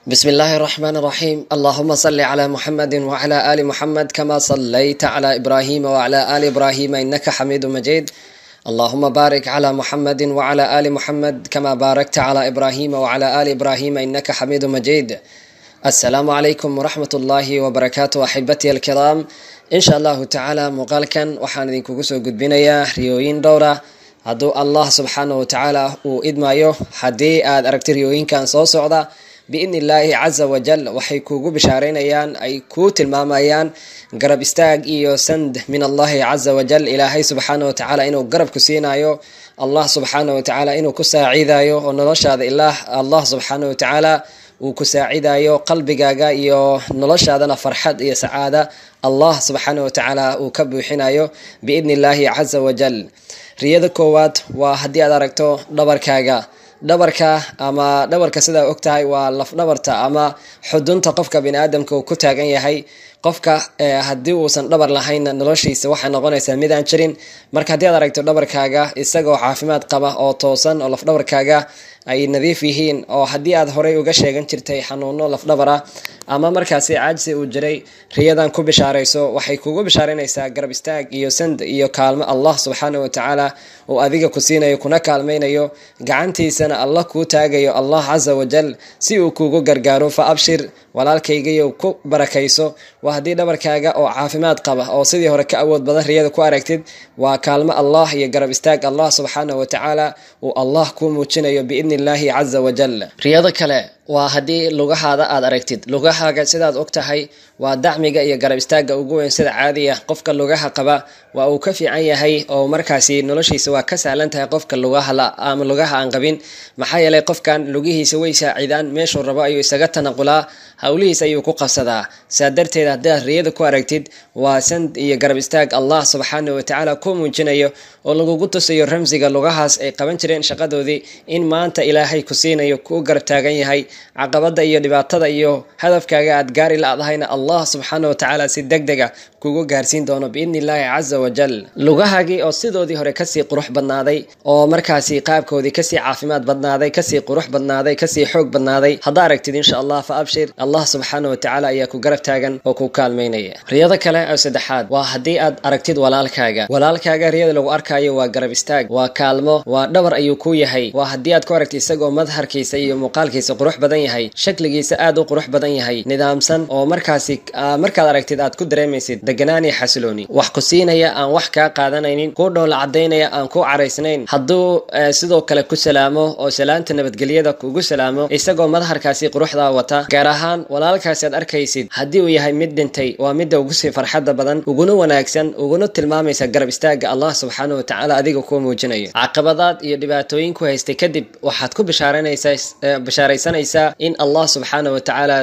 بسم الله الرحمن الرحيم اللهم صل على محمد وعلى آل محمد كما صليت على إبراهيم وعلى آل إبراهيم إنك حميد مجيد اللهم بارك على محمد وعلى آل محمد كما باركت على إبراهيم وعلى آل إبراهيم إنك حميد مجيد السلام عليكم ورحمة الله وبركاته أحبتي الكرام إن شاء الله تعالى مقالكا وحان idinkugu soo gudbinayaa riyooyin dhowra hadduu allah subxaanahu watacaala uu idmayo haddii aad aragti riyooyinkan soo socda biidni illaahi casa wajal waxay kuugu bishaareynayaan ay kuu tilmaamayaan garab istaag iyo sand min allahi casa wajal ilaahay subxaana watacaala inuu garabku siinayo allah subxaana watacaala inuu ku saaciidayo oo noloshaada ilaah allah subxaana watacaala uu ku saacidayo qalbigaaga iyo noloshaadana farxad iyo sacaada allah subxaana watacaala uu ka buuxinayo biidni illaahi casa wajal riyada koowaad waa haddii aad aragto dhabarkaaga dhabarka ama dhabarka sidaa og tahay waa lafdhabarta ama xudunta qofka bini aadamka uu ku taagan yahay qofka haddii uusan dhabar lahaynna noloshiisa waxay noqonaysaa mid aan jirin marka haddii aad aragto dhabarkaaga isagoo caafimaad qaba oo toosan oo lafdhabarkaaga ay nadiif yihiin oo haddii aad horey uga sheegan jirtay xanuuno lafdhabar ah ama markaasi caajsi uu jiray riyadan ku bishaarayso waxay kugu bishaareynaysaa garab istaag iyo sand iyo kaalmo allah subxaana watacaala uu adiga ku siinayo kuna kaalmaynayo gacantiisana allah kuu taagayo allah casa wajal si uu kuugu gargaaro fa abshir walaalkaygayo ku barakayso waa haddii dhabarkaaga oo caafimaad qaba oo sidii hore ka awood badan riyada ku aragtid waa kaalmo allah iyo garab istaag allah subxaana watacaala uu allah kuu muujinayo biidni illaahi casa wajal riyado kale waa haddii lugahaada aad aragtid lugahaaga sidaad og tahay waa dacmiga iyo garab istaaga ugu weyn sida caadiya qofka lugaha qaba waa uu ka fiican yahay oo markaasi noloshiisa waa ka sahlan tahay qofka lugaha ama lugaha aan qabin maxaa yeelay qofkan lugihiisa way saacidaan meeshuu rabo ayuu isaga tanaqulaa howlihiis ayuu ku qabsadaa saa darteed haddii aad riyada ku aragtid waa sand iyo garab istaag allah subxaana watacaala ku muujinayo oo lagugu tusayo ramsiga lugahaas ay qaban jireen shaqadoodii in maanta ilaahay ku siinayo kuu garab taagan yahay caqabada iyo dhibaatada iyo hadafkaaga aad gaari la-dahayna allah subxaana watacaala si deg dega kugu gaarsiin doono biidni illaahi casa wajal lugahaagii oo sidoodii hore kasii qurux badnaaday oo markaasi qaabkoodii kasii caafimaad badnaaday kasii qurux badnaaday kasii xoog badnaaday haddaa aragtid insha allah fa abshir allah subxaana watacaala ayaa ku garab taagan oo ku kaalmaynaya riyada kale oo saddexaad waa haddii aad aragtid walaalkaaga walaalkaaga riyada lagu arkayo waa garab istaag waa kaalmo waa dhabar ayuu ku yahay waa haddii aad ku aragtid isagoo madharkiisa iyo muuqaalkiisa qurux badan yahay shakligiisa aad u qurux badan yahay nidaamsan oo markaasi markaad aragtid aad ku dareemaysid deganaan iyo xasilooni wax ku siinaya aan wax kaa qaadanaynin kuu dhowla cadaynaya aan ku caraysnayn hadduu sidoo kale ku salaamo oo salaanta nabadgelyada kugu salaamo isagoo madharkaasi quruxdaa wata gaar ahaan walaalkaasi aad arkaysid haddii uu yahay mid dhintay waa midda ugu sii farxadda badan uguna wanaagsan uguna tilmaamaysa garab istaaga allah subxaana watacaala adiga kuu muujinayo caqabadaad iyo dhibaatooyin ku haystay kadib waxaad ku bishaaraysanaysaa in allah subxaana watacaala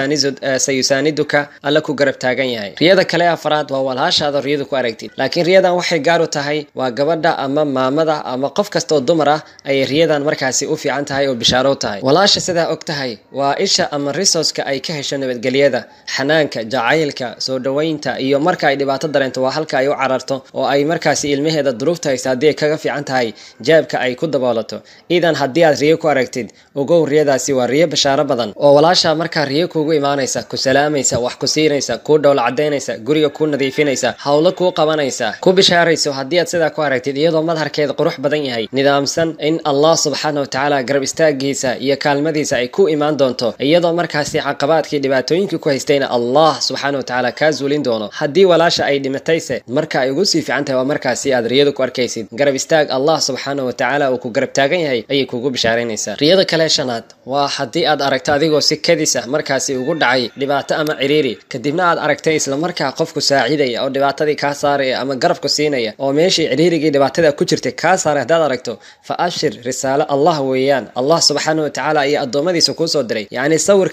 sayusaaniduka alla ku garab taagan yahay riyada kale afaraad waa walhaashaada riyadu ku aragtid laakiin riyadan waxay gaar u tahay waa gabadha ama maamada ama qof kasta oo dumar ah ayay riyadan markaasi u fiican tahay oo bishaaro tahay walaasha sidaa og tahay waa isha ama risoska ay ka hesho nabadgelyada xanaanka jacaylka soo dhoweynta iyo marka ay dhibaato dareento waa halka ay u cararto oo ay markaasi ilmaheeda duruufta haysta haddii ay kaga fiican tahay jaabka ay ku daboolato idan haddii aad riyo ku aragtid ogow riyadaasi waa riyo bashaaro badan oo walaasha markaa riyo kuugu imaanaysa ku salaamaysa wax ku siinaysa kuu dhowla cadaynaysa guriga kuu nadiifinaysa howlo kuu qabanaysa ku bishaarayso haddii aad sidaa ku aragtid iyadoo madharkeeda qurux badan yahay nidaamsan in allah subxaana watacaala garab istaagiisa iyo kaalmadiisa ay ku imaan doonto iyadoo markaasi caqabaadkii dhibaatooyinkii ku haystayna allah subxaana watacaala kaa zuulin doono haddii walaasha ay dhimatayse marka ay ugu sii fiican tahay waa markaasi aad riyada ku arkaysid garab istaag allah subxaana watacaala uu ku garab taagan yahay ayay kugu bishaaraynaysaa riyada kale shanaad waa haddii aad aragto adigoo si kadisa markaasi ugu dhacay dhibaato ama ciriiri kadibna aad aragtay islamarkaa qofku saacidaya oo dhibaatadii kaa saaraya ama garabku siinaya oo meeshii ciriirigii dhibaatada ku jirtay kaa saaray haddaad aragto fa abshir risaalo allah weeyaan allah subxaana watacaala iyo addoommadiisa kuu soo diray yacni sawirka iyo muuqaalka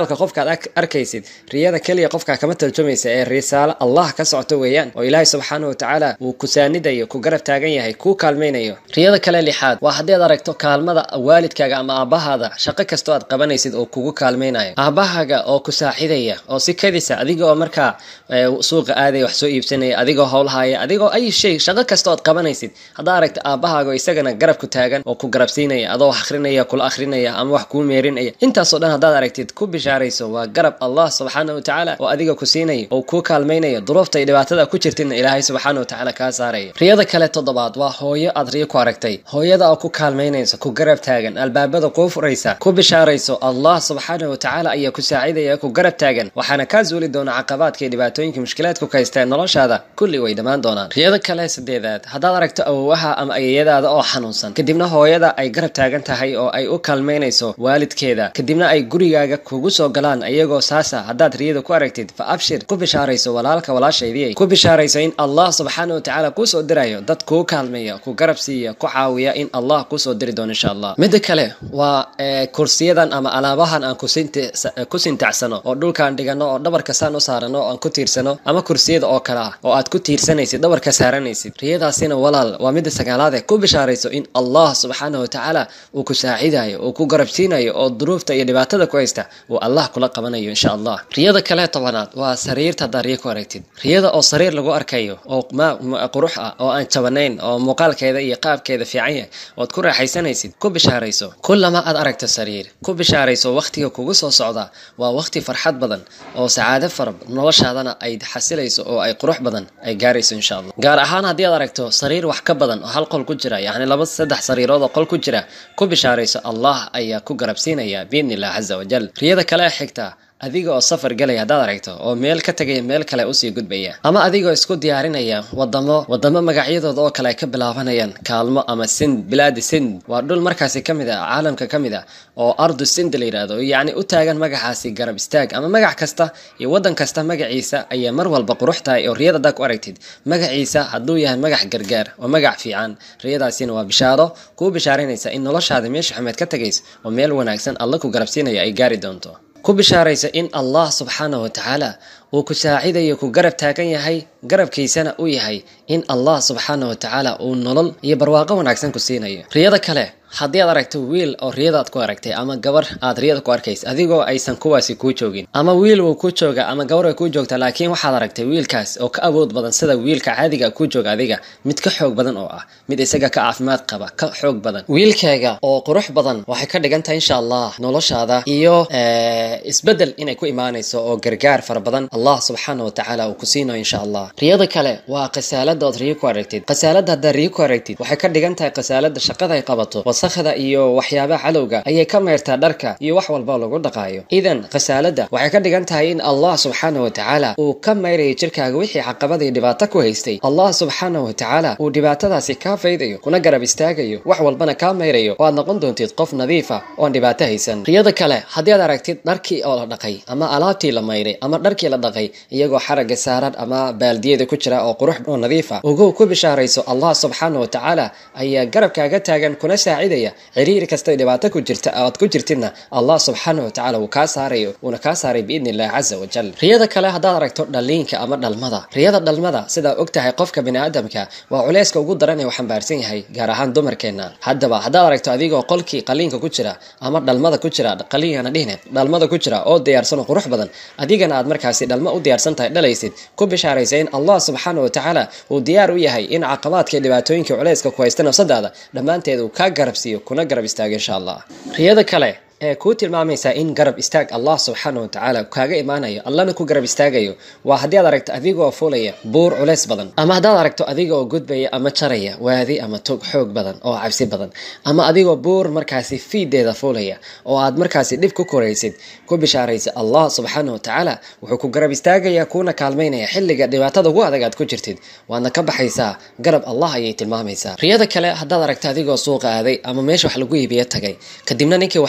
muuqaalka qofkaad arkaysid riyada keliya qofkaa kama tarjumaysa ee risaalo allah ka socoto weeyaan oo ilaahay subxaana wa tacaala uu ku saanidayo ku garab taagan yahay kuu kaalmaynayo riyada kale lixaad waa haddii aad aragto kaalmada waalidkaaga ama aabbahaada shaqo kastoo aad qabanaysid oo kugu kaalmaynayo aabbahaaga oo ku saaxidaya oo si kadisa adiga oo markaa suuqa aadaya wax soo iibsanaya adigoo howlahaya adigoo ay shay shaqo kastoo aad qabanaysid haddaa aragta aabbahaaga oo isagana garab ku taagan oo ku garabsiinaya adoo wax akhrinaya kula akhrinaya ama wax kuu meerinaya intaasoo dhan haddaad aragtid ku bishaarayso waa garab allah subxaana wa tacaala oo adiga ku siinaya oo kuu kaalmaynaya duruufta iyo dhibaatada ku jirtidna ilaahay subxaana wa tacaala kaa saaraya riyada kale toddobaad waa hooyo aad riyo ku aragtay hooyada oo ku kaalmaynaysa ku garab taagan albaabada kuu furaysa ku bishaarayso allah subxaana wa tacaala ayaa ku saacidaya ku garab taagan waxaana kaa zuuli doona caqabaadka iyo dhibaatooyinka mushkilaadku ka haysteen noloshaada kulli way dhammaan doonaan riyada kale sadeedaad haddaad aragto awowaha ama ayayadaada oo xanuunsan kadibna hooyada ay garab taagan tahay oo ay u kaalmaynayso waalidkeeda kadibna ay gurigaaga kugu soo galaan iyagoo saasa haddaad riyada ku aragtid fa abshir ku bishaarayso walaalka walaashaydii ku bishaarayso in allah subxaana wa tacaala kuu soo dirayo dad kuu kaalmeeya ku garab siiya ku caawiya in allah kuu soo diri doono insha allah midda kale waa kursiyadan ama alaabahan aan ku sintacsano oo dhulkaan dhigano oo dhabarka saan u saarano oo aan ku tiirsano ama kursiyada oo kale ah oo aad ku tiirsanaysid dhabarka saaranaysid riyadaasina walaal waa midda sagaalaad ee ku bishaarayso in allah subxaana wa tacaala uu ku saacidayo uu ku garabsiinayo oo duruufta iyo dhibaatada ku haysta uu allah kula qabanayo insha allah riyada kale tobanaad waa sariirta haddaad riyo ku aragtid riyada oo sariir lagu arkayo oo qurux ah oo aan jabanayn oo muuqaalkeeda iyo qaabkeeda fiican yahay ood ku raaxaysanaysid ku bishaarayso kullama aad aragto sariir ku bishaarayso wakhtiga kugu soo socda waa wakhti farxad badan oo sacaado fara noloshaadana ay xasilayso oo ay qurux badan ay gaarayso insha allah gaar ahaan haddii aad aragto sariir wax ka badan oo hal qol ku jira yacni laba saddex sariirood oo qol ku jira ku bishaarayso allah ayaa ku garabsiinaya biidni illah caza wajal riyada kale xigta adiga oo safar galaya haddaad aragto oo meel ka tegaya meel kale usii gudbaya ama adigoo isku diyaarinaya wadamo wadamo magacyadooda oo kale ay ka bilaabanayaan kaalmo ama sind bilaadi sind waa dhul markaasi ka mid ah caalamka ka mid ah oo ardu sind la yidhahdo yacni u taagan magacaasi garab istaag ama magac kasta iyo waddan kasta magaciisa ayaa mar walba qurux tahay oo riyad haddaa ku aragtid magaciisa hadduu yahay magac gargaar oo magac fiican riyadaasina waa bishaaro kuu bishaarinaysa in noloshaada meesha xumeed ka tegayso oo meel wanaagsan alla ku garabsiinaya ay gaari doonto ku bishaaraysa in allah subxaana wa tacaala uu ku saacidayo ku garab taagan yahay garabkiisana u yahay in allah subxaana wa tacaala uu nolol iyo barwaaqo wanaagsan ku siinayo riyada kale haddii aad aragto wiil oo riyadaad ku aragtay ama gabar aad riyada ku arkaysa adigoo aysan kuwaasi kuu joogin ama wiil wuu ku jooga ama gabar way kuu joogtaa laakiin waxaad aragtay wiilkaas oo ka awood badan sida wiilka caadiga kuu jooga adiga mid ka xoog badan oo ah mid isaga ka caafimaad qaba ka xoog badan wiilkaaga oo qurux badan waxay ka dhigan tahay insha allah noloshaada iyo isbedel inay ku imaanayso oo gargaar fara badan allah subxaana wa tacaala uu ku siinayo insha allah riyada kale waa khasaalada ood riyo ku aragtid khasaalada haddaad riyo ku aragtid waxay ka dhigan tahay khasaalada shaqada ay qabato wasakhda iyo waxyaabaha calowga ayay ka meertaa dharka iyo wax walba lagu dhaqaayo idan khasaalada waxay ka dhigan tahay in allah subxaana wa tacaala uu ka mayrayo jirkaaga wixii caqabada iyo dhibaato ku haystay allah subxaana wa tacaala uu dhibaatadaasi kaa faydayo kuna garab istaagayo wax walbana kaa mayrayo oo aad noqon doontid qof nadiifa oon dhibaato haysan riyada kale haddii aad aragtid dharkii oo la dhaqay ama alaabtii la mayray ama dharkii la dhaqay iyagoo xaraga saaran ama baaldiyada ku jira oo qurux oo nadiifa ugu ku bishaarayso allah subxaana wa tacaala ayaa garabkaaga taagan kuna saacidaya ciriiri kasta dhibaato ku jirta aad ku jirtidna allah subxaana wa tacaala wuu kaa saarayo uuna kaa saaray biidni illahi caza wajal riyada kale haddaad aragto dhaliinka ama dhalmada riyada dhalmada sidaa og tahay qofka bini aadamka waa culeyska ugu daran ee uu xambaarsan yahay gaar ahaan dumarkeena haddaba haddaad aragto adigoo qolkii qaliinka ku jira ama dhalmada ku jira qaliinkana dhihne dhalmada ku jira oo diyaarsan oo qurux badan adigana aad markaasi dhalmo u diyaarsan tahay dhalaysid ku bishaaraysa in allah subxaana wa tacaala uu diyaar u yahay in caqabaadka dhibaatooyinka culeyska ku haysta nafsadaada dhammaanteed uu kaa garabsiiyo kuna garab istaago insha allah riyada kale ee kuu tilmaamaysaa in garab istaag allah subxaana wa tacaala kaaga imaanayo allana ku garab istaagayo waa haddii aad aragto adigoo fulaya buur culeys badan ama haddaad aragto adiga oo gudbaya ama jaraya waadi ama tog xoog badan oo cabsi badan ama adigoo buur markaasi fiideeda fulaya oo aad markaasi dhib ku koraysid ku bishaaraysa allah subxaana wa tacaala wuxuu ku garab istaagaya kuuna kaalmaynaya xilliga dhibaatada ugu adag aad ku jirtid waadna ka baxaysaa garab allah ayay tilmaamaysaa riyada kale haddaad aragto adigoo suuqa aaday ama meesha wax lagu iibiyo tagay kadibna ninkii wax iibinaya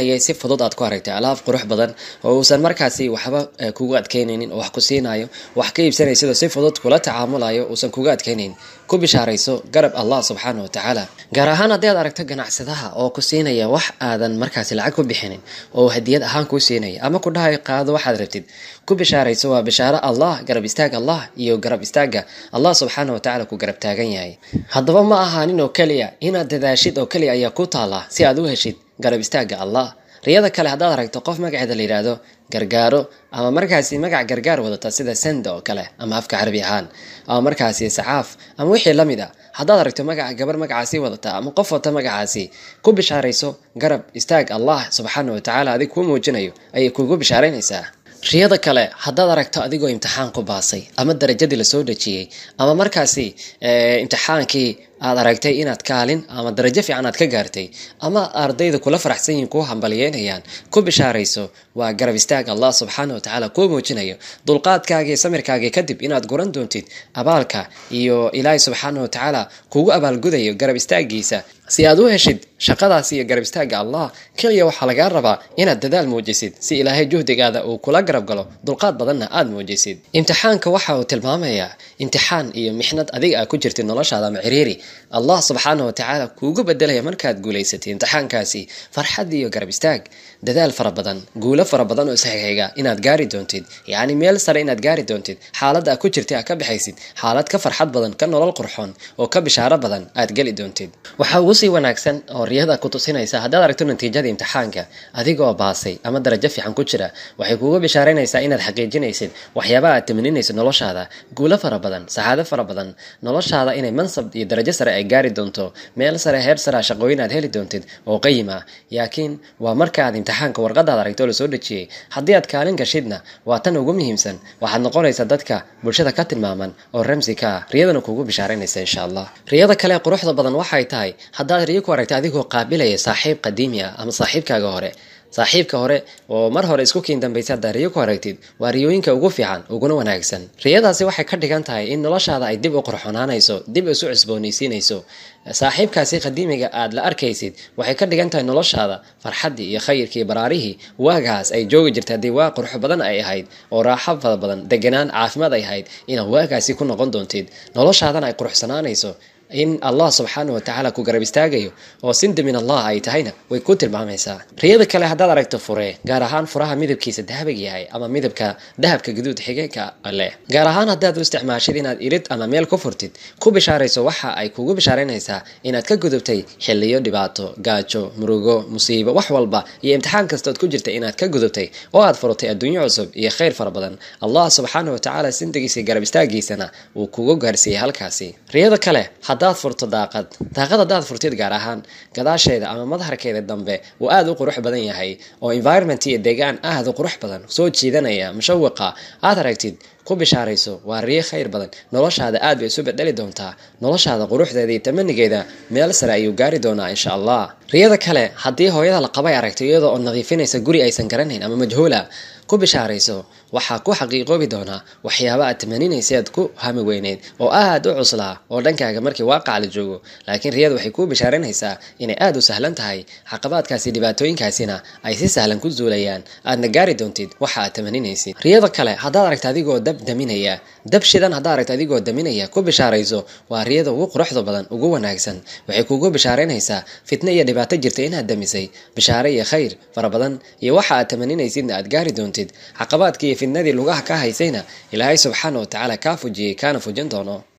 dhigay si fudud aad ku aragtay alaab qurux badan oo uusan markaasi waxba kugu adkeynaynin oo wax ku siinayo wax ka iibsanaysidoo si fudud kula tacaamulayo uusan kuga adkeynayn ku bishaarayso garab allah subxaana wa tacaala gaar ahaan haddii aad aragto ganacsadaha oo ku siinaya wax aadan markaasi lacag ku bixinin oo hadiyad ahaan kuu siinaya ama ku dhahay qaado waxaad rabtid ku bishaarayso waa bishaaro allah garab istaag allah iyo garab istaaga allah subxaana wa tacala ku garab taagan yahay haddaba ma ahaanin oo keliya inaad dadaashid oo keliya ayaa ku taala si aad u heshid garab istaaga allah riyada kale haddaad aragto qof magaceeda la yidhaahdo gargaaro ama markaasi magac gargaar wadata sida senda oo kale ama afka carabi ahaan ama markaasi sacaaf ama wixii la mid a haddaad aragto magaca gabar magacaasi wadata ama qof wata magacaasi ku bishaarayso garab istaag allah subxaana wa tacaala adig kuu muujinayo ayay kugu bishaaraynaysaa riyada kale haddaad aragto adigoo imtixaan ku baasay ama darajadii lasoo dhejiyey ama markaasi imtixaankii aad aragtay inaad kaalin ama darajo fiican aad ka gaartay ama ardayda kula faraxsan yihiin kuu hambaliyeynayaan ku bishaarayso waa garab istaag allah subxaana wa tacaala kuu muujinayo dulqaadkaagii samirkaagii kadib inaad guran doontid abaalka iyo ilaahay subxaana wa tacaala kugu abaalgudayo garab istaagiisa si aad u heshid shaqadaasi iyo garab istaaga allah keliya waxaa lagaa rabaa inaad dadaal muujisid si ilaahay juhdigaada uu kula garab galo dulqaad badanna aad muujisid imtixaanka waxa uu tilmaamayaa imtixaan iyo mixnad adiga aa ku jirtid noloshaada ama ciriiri allah subxaana wa tacaala kuugu bedelaya markaad guulaysatay imtixaankaasi farxad iyo garab istaag dadaal fara badan guulo fara badan oo isxixiga inaad gaari doontid yacni meel sare inaad gaari doontid xaaladda aa ku jirtay aad ka baxaysid xaalad ka farxad badan ka nolol qurxoon oo ka bishaaro badan aad geli doontid waxaa ugu sii wanaagsan oo riyada ku tusinaysa haddaad aragto natiijada imtixaanka adigoo baasay ama darajo fiican ku jira waxay kuugu bishaaraynaysaa inaad xaqiijinaysid waxyaabaha aad tamaninaysid noloshaada guulo fara badan saxaado fara badan noloshaada inay mansab iyo darajo sare ay gaari doonto meel sare heer sarea shaqooyin aad heli doontid oo qayim ah laakiin waa markaaad imtixaanka warqadaad aragto oo lasoo dhejiyey haddii aad kaalin gashidna waa tan ugu muhiimsan waxaad noqonaysaa dadka bulshada ka tilmaaman oo ramsi ka ah riyadana kuugu bishaaraynaysa insha allah riyada kale quruxda badan waxay tahay haddaad riyo ku aragta adigoo qaabilaya saaxiib qadiimi ah ama saaxiibkaaga hore saaxiibka hore oo mar hore isku kiin dambaysa haddaad riyo ku aragtid waa riyooyinka ugu fiican uguna wanaagsan riyadaasi waxay ka dhigan tahay in noloshaada ay dib u qurxonaanayso dib isu cusboonaysiinayso saaxiibkaasi qadiimiga aad la arkaysid waxay ka dhigan tahay noloshaada farxaddii iyo khayrkii baraarihii waagaas ay joogi jirta haddii waa qurux badan ay ahayd oo raaxo fara badan deganaan caafimaad ay ahayd inaad waagaasi ku noqon doontid noloshaadana ay quruxsanaanayso in allah subxaana wa tacaala ku garab istaagayo oo sinda min allah ay tahayna way ku tilmaamaysaa riyada kale haddaad aragto fure gaar ahaan furaha midabkiisa dahabiga yahay ama midabka dahabka gaduud xigeenka leh gaar ahaan haddaad u isticmaashid inaad irid ama meel ku furtid ku bishaarayso waxa ay kugu bishaaraynaysaa inaad ka gudubtay xiliyo dhibaato gaajo murugo musiibo wax walba iyo imtixaan kastood ku jirta inaad ka gudubtay oo aad furtay adduunyo cusub iyo khayr fara badan allah subxaana wa tacaala sindigiisa garab istaagiisana uu kugu gaarsiiyey halkaasi riyada kale haddaad furto daaqad daaqad haddaad furtid gaar ahaan gadaasheeda ama madaharkeeda dambe uu aada u qurux badan yahay oo environment iyo deegaan aada u qurux badan soo jiidanaya mushawiqa aad aragtid ku bishaarayso waa riyo khayr badan noloshaada aad bay isu bedeli doontaa noloshaada quruxdeeda iyo tamanigeeda meel sare ayuu gaari doonaa insha allah riyada kale haddii hooyada la qabay aragto iyadoo oo nadiifinaysa guri aysan garanayn ama majhuula ku bishaarayso waxaa ku xaqiiqoobi doonaa waxyaaba aad tamaninaysa aad ku hami weyneyd oo aad u cuslaa oo dhankaaga markii waaqac la joogo laakiin riyada waxay kuu bishaaranaysaa inay aad u sahlan tahay caqabaadkaasi dhibaatooyinkaasina ay si sahlan ku zuulayaan aadna gaari doontid waxa aad tamaninaysid riyada kale haddaad aragta adigoo dab daminaya dab shidan haddaad aragta adigoo daminaya ku bishaarayso waa riyada ugu quruxda badan ugu wanaagsan waxay kugu bishaaraynaysaa fitno iyo dhibaato jirta inaad damisay bishaare iyo khayr fara badan iyo waxa aad tamaninaysidna aad gaari doontid caqabaadkii iyo fitnadii lugaha ka haysayna ilaahay subxaana wa tacaala kaa fujiyey kaana fujin doono